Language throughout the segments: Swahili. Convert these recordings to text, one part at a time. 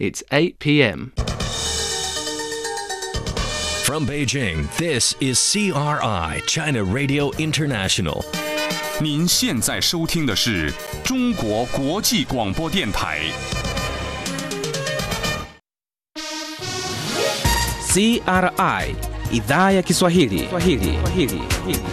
It's 8 p.m. From Beijing, this is CRI, China Radio International. 您现在收听的是中国国际广播电台。 CRI idhaa ya Kiswahili. Kiswahili. Kiswahili.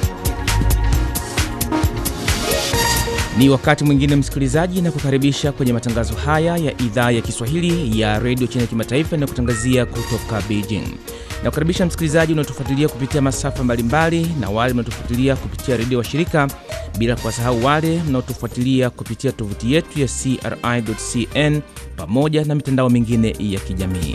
Ni wakati mwingine msikilizaji, na kukaribisha kwenye matangazo haya ya idhaa ya Kiswahili ya redio China Kimataifa na kutangazia kutoka Beijing. Na kukaribisha msikilizaji unaotufuatilia kupitia masafa mbalimbali na wale mnaotufuatilia kupitia redio wa shirika, bila kuwasahau wale mnaotufuatilia kupitia tovuti yetu ya CRI.cn pamoja na mitandao mingine ya kijamii.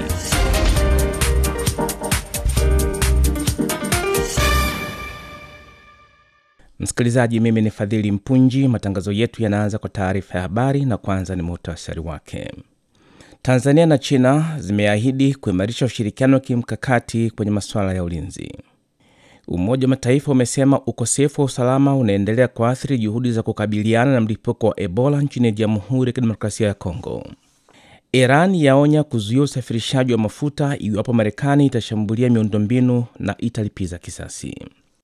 Msikilizaji, mimi ni Fadhili Mpunji. Matangazo yetu yanaanza kwa taarifa ya habari na kwanza ni muhtasari wake. Tanzania na China zimeahidi kuimarisha ushirikiano wa kimkakati kwenye masuala ya ulinzi. Umoja wa Mataifa umesema ukosefu wa usalama unaendelea kuathiri juhudi za kukabiliana na mlipuko wa Ebola nchini Jamhuri ya Kidemokrasia ya Kongo. Iran yaonya kuzuia usafirishaji wa mafuta iwapo Marekani itashambulia miundombinu na italipiza kisasi.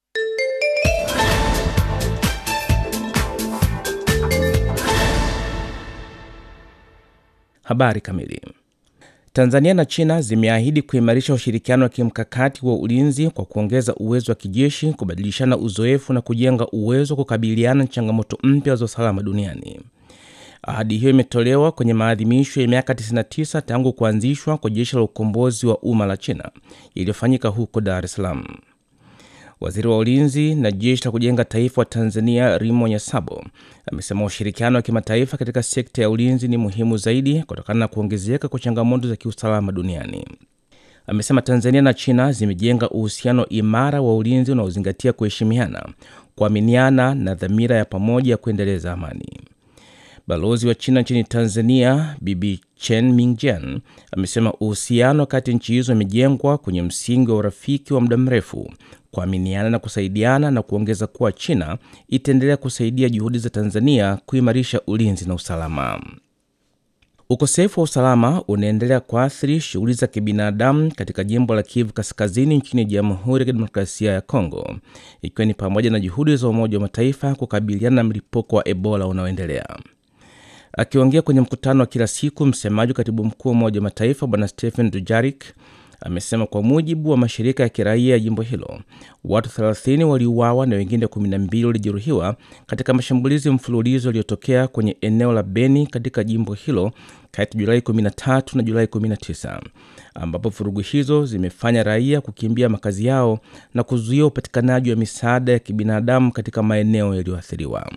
Habari kamili. Tanzania na China zimeahidi kuimarisha ushirikiano wa kimkakati wa ulinzi kwa kuongeza uwezo wa kijeshi, kubadilishana uzoefu na kujenga uwezo wa kukabiliana na changamoto mpya za usalama duniani. Ahadi hiyo imetolewa kwenye maadhimisho ya miaka 99 tangu kuanzishwa kwa jeshi la ukombozi wa umma la China iliyofanyika huko Dar es Salaam. Waziri wa ulinzi na jeshi la kujenga taifa wa Tanzania Rimo Nyasabo amesema ushirikiano wa kimataifa katika sekta ya ulinzi ni muhimu zaidi kutokana na kuongezeka kwa changamoto za kiusalama duniani. Amesema Tanzania na China zimejenga uhusiano imara wa ulinzi unaozingatia kuheshimiana, kuaminiana na dhamira ya pamoja ya kuendeleza amani. Balozi wa China nchini Tanzania Bibi Chen Mingjian amesema uhusiano kati nchi hizo umejengwa kwenye msingi wa urafiki wa muda mrefu, kuaminiana na kusaidiana, na kuongeza kuwa China itaendelea kusaidia juhudi za Tanzania kuimarisha ulinzi na usalama. Ukosefu wa usalama unaendelea kuathiri shughuli za kibinadamu katika jimbo la Kivu Kaskazini nchini Jamhuri ya Kidemokrasia ya Kongo, ikiwa ni pamoja na juhudi za Umoja wa Mataifa kukabiliana na mlipuko wa Ebola unaoendelea. Akiongea kwenye mkutano wa kila siku, msemaji wa katibu mkuu wa Umoja wa Mataifa Bwana Stephen Dujarik amesema kwa mujibu wa mashirika ya kiraia ya jimbo hilo watu 30 waliuawa na wengine 12 walijeruhiwa katika mashambulizi mfululizo yaliyotokea kwenye eneo la Beni katika jimbo hilo kati ya Julai 13 na Julai 19, ambapo vurugu hizo zimefanya raia kukimbia makazi yao na kuzuia upatikanaji wa misaada ya kibinadamu katika maeneo yaliyoathiriwa.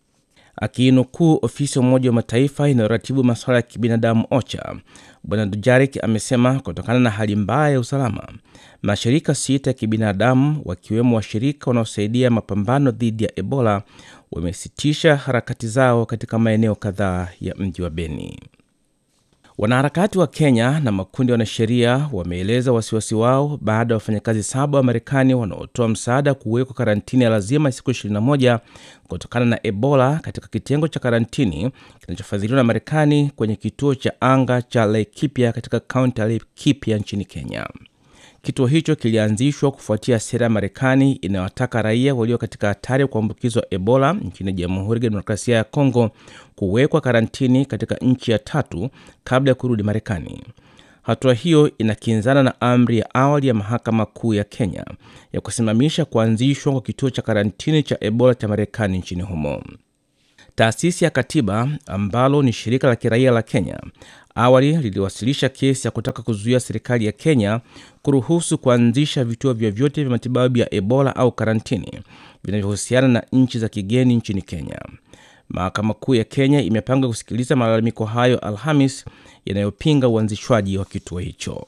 Akiinukuu ofisi ya Umoja wa Mataifa inayoratibu masuala ya kibinadamu OCHA, Bwana Dujarik amesema kutokana na hali mbaya ya usalama, mashirika sita ya kibinadamu wakiwemo washirika wanaosaidia mapambano dhidi ya Ebola wamesitisha harakati zao katika maeneo kadhaa ya mji wa Beni. Wanaharakati wa Kenya na makundi ya wanasheria wameeleza wasiwasi wao baada ya wafanyakazi saba wa Marekani wanaotoa msaada kuwekwa karantini ya lazima siku 21 kutokana na Ebola katika kitengo cha karantini kinachofadhiliwa na Marekani kwenye kituo cha anga cha Laikipia katika kaunti ya Laikipia nchini Kenya. Kituo hicho kilianzishwa kufuatia sera ya Marekani inayowataka raia walio katika hatari ya kuambukizwa Ebola nchini Jamhuri ya Kidemokrasia ya Kongo kuwekwa karantini katika nchi ya tatu kabla ya kurudi Marekani. Hatua hiyo inakinzana na amri ya awali ya mahakama kuu ya Kenya ya kusimamisha kuanzishwa kwa kituo cha karantini cha Ebola cha Marekani nchini humo. Taasisi ya Katiba ambalo ni shirika la kiraia la Kenya awali liliwasilisha kesi ya kutaka kuzuia serikali ya Kenya kuruhusu kuanzisha vituo vyovyote vya matibabu ya Ebola au karantini vinavyohusiana na nchi za kigeni nchini Kenya. Mahakama Kuu ya Kenya imepanga kusikiliza malalamiko hayo Alhamis yanayopinga uanzishwaji wa kituo hicho.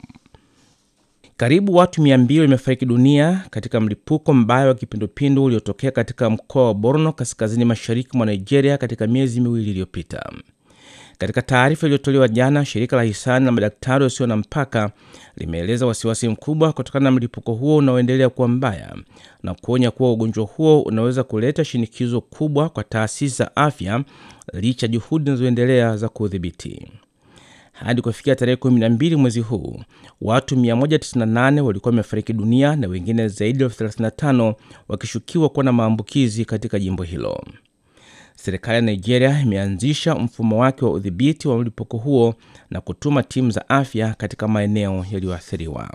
Karibu watu 200 wamefariki dunia katika mlipuko mbaya wa kipindupindu uliotokea katika mkoa wa Borno kaskazini mashariki mwa Nigeria katika miezi miwili iliyopita. Katika taarifa iliyotolewa jana, shirika la hisani la madaktari wasio na mpaka limeeleza wasiwasi mkubwa kutokana na mlipuko huo unaoendelea kuwa mbaya na kuonya kuwa ugonjwa huo unaweza kuleta shinikizo kubwa kwa taasisi za afya licha ya juhudi zinazoendelea za kuudhibiti. Hadi kufikia tarehe 12 mwezi huu, watu 198 walikuwa wamefariki dunia na wengine zaidi ya 35 wakishukiwa kuwa na maambukizi katika jimbo hilo. Serikali ya Nigeria imeanzisha mfumo wake wa udhibiti wa mlipuko huo na kutuma timu za afya katika maeneo yaliyoathiriwa.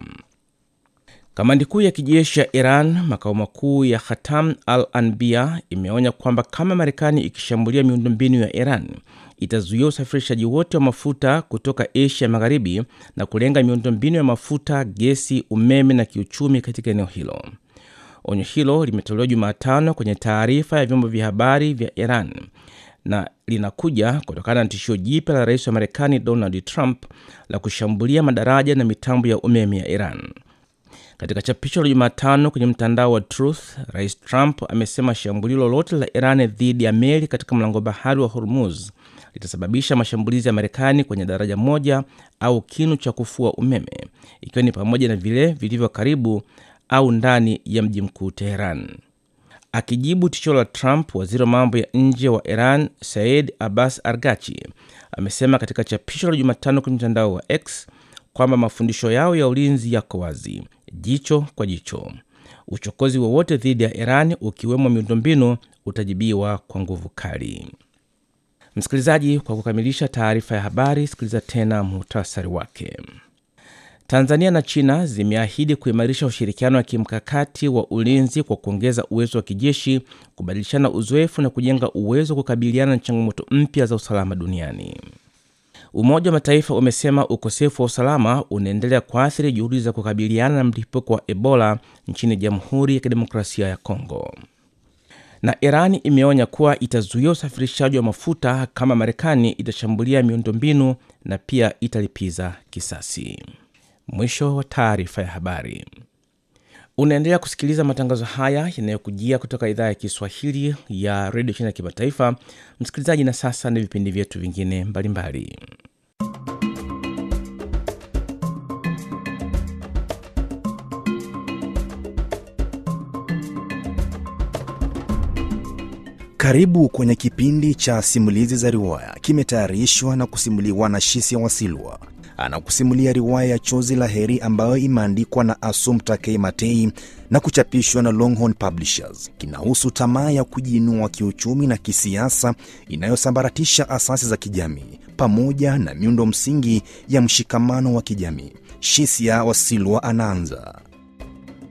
Kamandi kuu ya kijeshi ya Iran, makao makuu ya Khatam al Anbia, imeonya kwamba kama Marekani ikishambulia miundombinu ya Iran itazuia usafirishaji wote wa mafuta kutoka Asia Magharibi na kulenga miundombinu ya mafuta, gesi, umeme na kiuchumi katika eneo hilo. Onyo hilo limetolewa Jumatano kwenye taarifa ya vyombo vya habari vya Iran na linakuja kutokana na tishio jipya la rais wa Marekani Donald Trump la kushambulia madaraja na mitambo ya umeme ya Iran. Katika chapisho la Jumatano kwenye mtandao wa Truth, rais Trump amesema shambulio lolote la Iran dhidi ya meli katika mlango bahari wa Hormuz litasababisha mashambulizi ya Marekani kwenye daraja moja au kinu cha kufua umeme, ikiwa ni pamoja na vile vilivyo karibu au ndani ya mji mkuu Teheran. Akijibu tishio la Trump, waziri wa mambo ya nje wa Iran Said Abbas Argachi amesema katika chapisho la Jumatano kwenye mtandao wa X kwamba mafundisho yao ya ulinzi yako wazi, jicho kwa jicho. Uchokozi wowote dhidi ya Iran, ukiwemo miundombinu, utajibiwa kwa nguvu kali. Msikilizaji, kwa kukamilisha taarifa ya habari, sikiliza tena muhtasari wake. Tanzania na China zimeahidi kuimarisha ushirikiano wa kimkakati wa ulinzi kwa kuongeza uwezo wa kijeshi, kubadilishana uzoefu na kujenga uwezo wa kukabiliana na changamoto mpya za usalama duniani. Umoja wa Mataifa umesema ukosefu wa usalama unaendelea kuathiri juhudi za kukabiliana na mlipuko wa Ebola nchini Jamhuri ya Kidemokrasia ya Kongo. Na Irani imeonya kuwa itazuia usafirishaji wa mafuta kama Marekani itashambulia miundombinu na pia italipiza kisasi. Mwisho wa taarifa ya habari. Unaendelea kusikiliza matangazo haya yanayokujia kutoka idhaa ya Kiswahili ya redio China ya kimataifa. Msikilizaji, na sasa ni vipindi vyetu vingine mbalimbali. Karibu kwenye kipindi cha simulizi za riwaya, kimetayarishwa na kusimuliwa na Shisia Wasilwa. Anakusimulia riwaya ya Chozi la Heri ambayo imeandikwa na Assumpta K. Matei na kuchapishwa na Longhorn Publishers. Kinahusu tamaa ya kujiinua kiuchumi na kisiasa inayosambaratisha asasi za kijamii pamoja na miundo msingi ya mshikamano wa kijamii. Shisia Wasilwa anaanza.